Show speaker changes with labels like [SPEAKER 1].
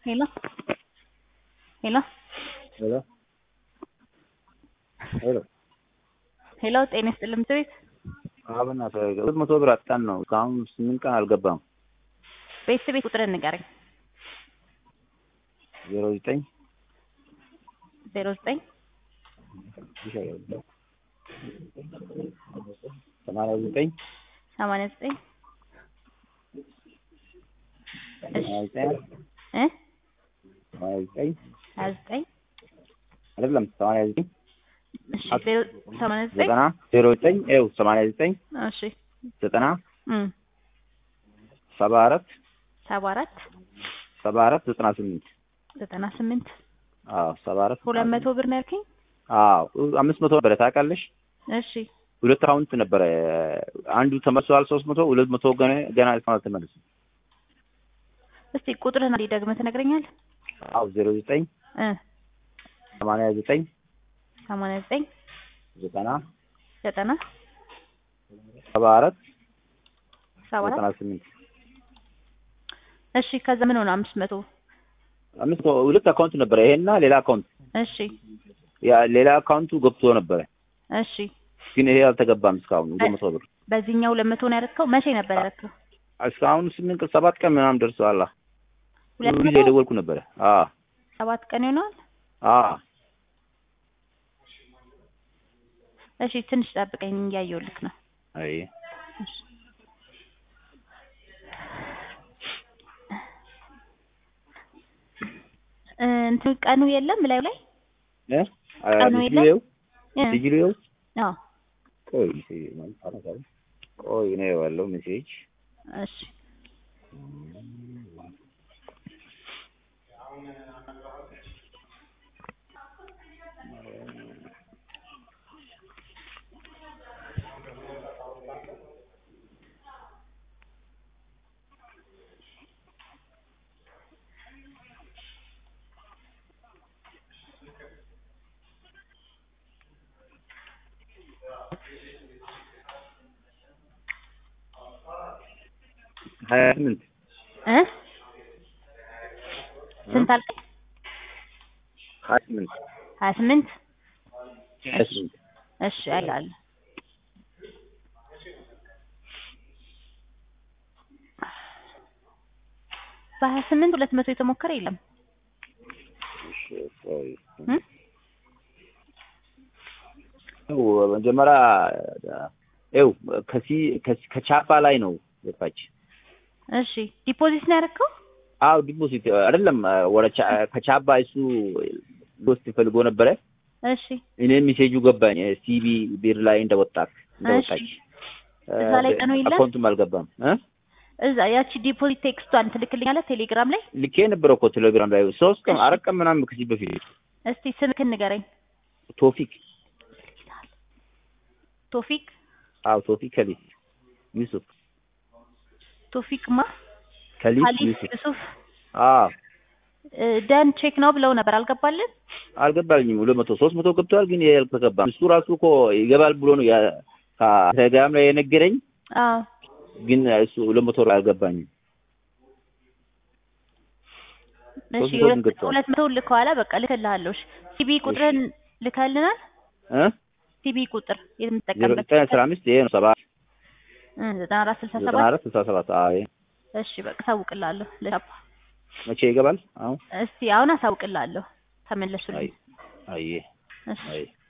[SPEAKER 1] Hello? Hello?
[SPEAKER 2] ሄሎ ሄሎ
[SPEAKER 1] ሄሎ ጤና ይስጥልኝ ምክር ቤት
[SPEAKER 2] አብና ሁለት መቶ ብር አጣን ነው እስካሁን ስምንት ቀን አልገባም።
[SPEAKER 1] ቤተሰብ ቤት ቁጥርን ንገረኝ።
[SPEAKER 2] ዜሮ ዘጠኝ
[SPEAKER 1] ዜሮ ዘጠኝ
[SPEAKER 2] ሰማንያ ዘጠኝ
[SPEAKER 1] ሰማንያ ዘጠኝ
[SPEAKER 2] ሰማንያ ዘጠኝ
[SPEAKER 1] እ
[SPEAKER 2] ሰማንያ ዘጠኝ
[SPEAKER 1] ሀያ ዘጠኝ
[SPEAKER 2] አይደለም ሰማንያ ዘጠኝ
[SPEAKER 1] እሺ ዜሮ ሰማንያ ዘጠኝ
[SPEAKER 2] ዘጠና ዜሮ ዘጠኝ ይኸው ሰማንያ ዘጠኝ
[SPEAKER 1] እሺ
[SPEAKER 2] ዘጠና
[SPEAKER 1] እም
[SPEAKER 2] ሰባ አራት
[SPEAKER 1] ሰባ አራት
[SPEAKER 2] ሰባ አራት ዘጠና ስምንት
[SPEAKER 1] ዘጠና ስምንት
[SPEAKER 2] አዎ ሰባ አራት
[SPEAKER 1] ሁለት መቶ ብር ነው ያልከኝ?
[SPEAKER 2] አዎ አምስት መቶ ነበረ ታውቃለሽ።
[SPEAKER 1] እሺ
[SPEAKER 2] ሁለት አካውንት ነበረ አንዱ ተመልሷል ሶስት መቶ ሁለት መቶ ገና ገና እስካሁን አልተመለሰም።
[SPEAKER 1] እስቲ ቁጥርህን አንዴ ደግመህ ትነግረኛለህ?
[SPEAKER 2] አዎ ዜሮ ዘጠኝ
[SPEAKER 1] እ
[SPEAKER 2] ሰማንያ ዘጠኝ
[SPEAKER 1] ሰማንያ ዘጠኝ
[SPEAKER 2] ዘጠና
[SPEAKER 1] ዘጠና
[SPEAKER 2] ሰባ አራት
[SPEAKER 1] ሰባ አራት
[SPEAKER 2] ዘጠና ስምንት
[SPEAKER 1] እሺ ከዛ ምን ሆነ አምስት መቶ
[SPEAKER 2] አምስት መቶ ሁለት አካውንት ነበረ ይሄና ሌላ አካውንት
[SPEAKER 1] እሺ
[SPEAKER 2] ያ ሌላ አካውንቱ ገብቶ ነበረ
[SPEAKER 1] እሺ
[SPEAKER 2] ግን ይሄ አልተገባም እስካሁን ሁለት መቶ ብር
[SPEAKER 1] በዚህኛው ሁለት መቶ ነው ያደረግከው? መቼ ነበር ያደረግከው?
[SPEAKER 2] እስካሁን ስምንት ቀን ሰባት ቀን ምናምን ደርሰዋል።
[SPEAKER 1] ሁለት
[SPEAKER 2] ሁሉ ጊዜ
[SPEAKER 1] መቶ
[SPEAKER 2] የደወልኩ ነበረ። አዎ
[SPEAKER 1] ሰባት ቀን ይሆነዋል።
[SPEAKER 2] አዎ
[SPEAKER 1] እሺ ትንሽ ጠብቀኝ እያየሁልክ ነው።
[SPEAKER 2] አይ
[SPEAKER 1] እሺ እ እንትን ቀኑ የለም ላዩ ላይ
[SPEAKER 2] እ
[SPEAKER 1] ቀኑ የለም?
[SPEAKER 2] ዲጂሊው
[SPEAKER 1] እ
[SPEAKER 2] ዲጂሊው
[SPEAKER 1] አዎ
[SPEAKER 2] ቆይ ሜሴጅ ማለት አረጋው ቆይ ነው ያለው ሜሴጅ
[SPEAKER 1] እሺ
[SPEAKER 2] ሀያ ስምንት
[SPEAKER 1] እ ስንት አልከኝ?
[SPEAKER 2] ሀያ ስምንት
[SPEAKER 1] ሀያ ስምንት
[SPEAKER 2] ሀያ ስምንት
[SPEAKER 1] እሺ አይላል በሀያ ስምንት ሁለት መቶ የተሞከረ የለም
[SPEAKER 2] እሺ ቆይ
[SPEAKER 1] እ
[SPEAKER 2] ያው መጀመሪያ ይኸው ከሲ ከሲ- ከቻፓ ላይ ነው የጠፋች።
[SPEAKER 1] እሺ ዲፖዚት ነው ያደረግከው?
[SPEAKER 2] አዎ ዲፖዚት አይደለም ወደ ቻ- ከቻፓ እሱ ሊወስድ ፈልጎ ነበረ።
[SPEAKER 1] እሺ
[SPEAKER 2] እኔ ሜሴጁ ገባኝ ሲቢ ቢር ላይ እንደወጣት እንደወጣች
[SPEAKER 1] እዛ ላይ ቀኑ የለም?
[SPEAKER 2] አካውንቱም አልገባም እ
[SPEAKER 1] እዛ ያቺ ዲፖዚት ቴክስቷን ትልክልኛለህ ቴሌግራም ላይ?
[SPEAKER 2] ልኬ ነበረ እኮ ቴሌግራም ላይ ሶስት ቀን
[SPEAKER 1] እሺ።
[SPEAKER 2] አራት ቀን ምናምን ከዚህ በፊት
[SPEAKER 1] እስቲ ስልክህን ንገረኝ።
[SPEAKER 2] ቶፊክ
[SPEAKER 1] ቶፊክ
[SPEAKER 2] አዎ ቶፊክ ከሊፍ ዩሱፍ
[SPEAKER 1] ቶፊክ ማ
[SPEAKER 2] ከሊፍ
[SPEAKER 1] ካሊፍ
[SPEAKER 2] ዩሱፍ
[SPEAKER 1] ዩሱፍ
[SPEAKER 2] አዎ
[SPEAKER 1] እ ደን ቼክ ነው ብለው ነበር አልገባልን?
[SPEAKER 2] አልገባልኝም። ሁለት መቶ ሶስት መቶ ገብተዋል፣ ግን ይሄ አልተገባም። እሱ ራሱ እኮ ይገባል ብሎ ነው ያ- ከቴሌግራም ላይ የነገረኝ፣
[SPEAKER 1] አዎ
[SPEAKER 2] ግን እሱ ሁለት መቶ አልገባኝም።
[SPEAKER 1] እሺ
[SPEAKER 2] ሶስት መቶ
[SPEAKER 1] ሁለት
[SPEAKER 2] ገብተዋል።
[SPEAKER 1] ሁለት መቶ ልከዋላ በቃ ልክልሃለሁ። እሺ ሲቢ ቁጥርን ልከልናል?
[SPEAKER 2] እ
[SPEAKER 1] ሲቢ ቁጥር
[SPEAKER 2] ዜሮ
[SPEAKER 1] የምትጠቀምበት
[SPEAKER 2] ዘጠኝ አስራ አምስት ይሄ ነው ሰባት
[SPEAKER 1] እ ዘጠና አራት ስልሳ
[SPEAKER 2] ዘጠና
[SPEAKER 1] ሰባት
[SPEAKER 2] አራት ስልሳ ሰባት አዎ ይሄ
[SPEAKER 1] እሺ በቃ አሳውቅልሃለሁ። ለቻፓ
[SPEAKER 2] መቼ ይገባል? አሁን
[SPEAKER 1] እስቲ አሁን አሳውቅልሃለሁ። ተመለሱልኝ።
[SPEAKER 2] አይ አይ
[SPEAKER 1] እሺ
[SPEAKER 2] አይ